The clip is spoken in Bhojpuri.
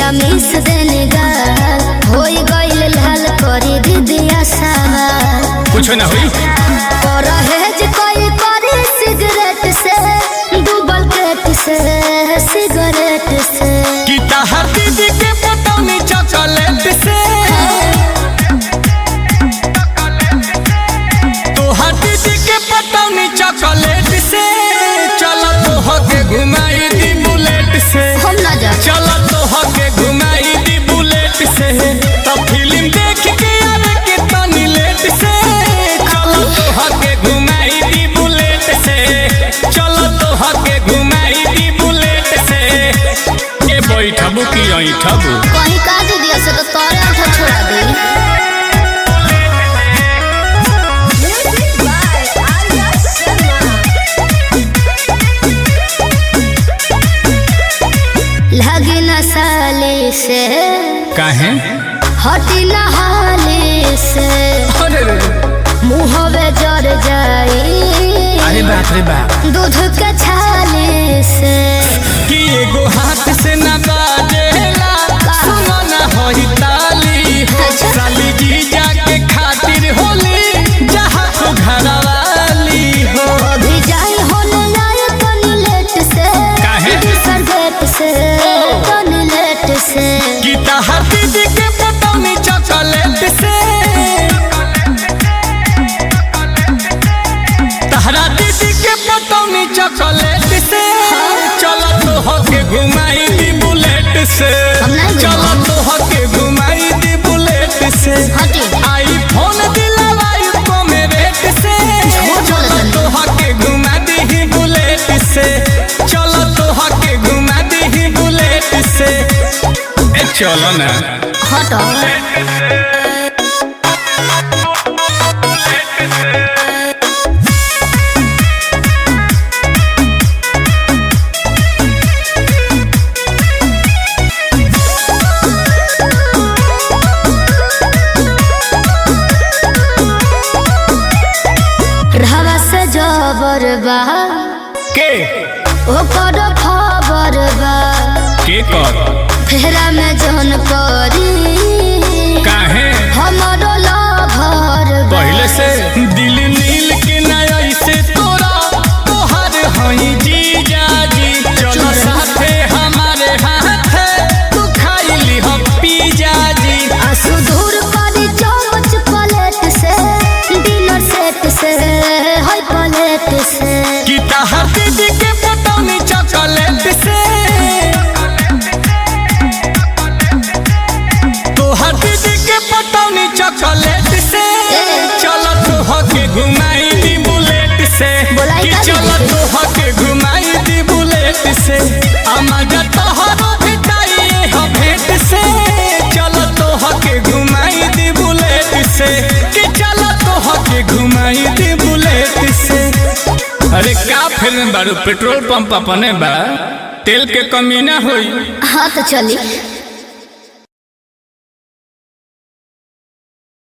जीजा मिस देने गाल होई गइल लाल करी दीदिया सवाल कुछ ना हुई परहेज कोई करी सिगरेट से डूबल पेट से सिगरेट से कि तहर दीदी के पटौनी चॉकलेट से तोहर दीदी के पटौनी चॉकलेट से चल तोह के घुमाई दी बुलेट से हम ना जा चल तोह के घुमाई दी बुलेट से तब फिल्म देख के आवे के तनी लेट से चल तोह के घुमाई दी बुलेट से चल तोह के घुमाई दी बुलेट से के बैठबू की ऐठबू कहीं का दीदिया से तो तोरे आठा छोड़ा दी लगी न साले से काहे हटी न हाले से अरे रे मुहवे जर जाई अरे बाप रे बाप दूध के छाले से कि एगो हाथ से न बाजेला सुनो न होई ताली हो अच्छा। साली जी जाके खातिर होली जहाँ तो घरवाली हो अभी जाई होने आए तनी लेट से काहे? दूसर गेट से तनी लेट से कि तहर दीदी के पटौनी चॉकलेट से तहरा दीदी के पटौनी चॉकलेट से चल तो होके घुमाई दी बुलेट से हम नहीं चल घुमाऊ। तो होके घुमाई दी बुलेट से हटी। आईफोन दिलवाई को रेट से झूठ चल बोलत तो होके घुमा दी बुलेट से चल तो होके घुमा दी बुलेट से ए चलो ना हटो रहवा से जबर बा के ओकर खबर बा के कर फेरा में जौन परी काहे हमरो लभर बा पहले से दिल नील के नया से तोरा तोहर हई जीजा जी चलो साथे हमारे हाथ तू खाई ली हम पिज्जा जी आंसू दूर करी चमच पलेट से डिनर सेट से है पलेट से कि तहर दीदी के पटौनी चॉकलेट से तोहर दीदी के पटौनी चॉकलेट से चलो तोह के घुमाई दी बुलेट से बोलाई कि का चलो दीदी? तोह के घुमाई दी बुलेट से अमर तोहरो भेटाई हो भेंट से चलो तोह के घुमाई दी बुलेट से कि चलो तोह के घुमाई दी बुलेट से अरे का फिल्म बारू पेट्रोल पंप अपने बा तेल के कमी ना होई हाँ तो चली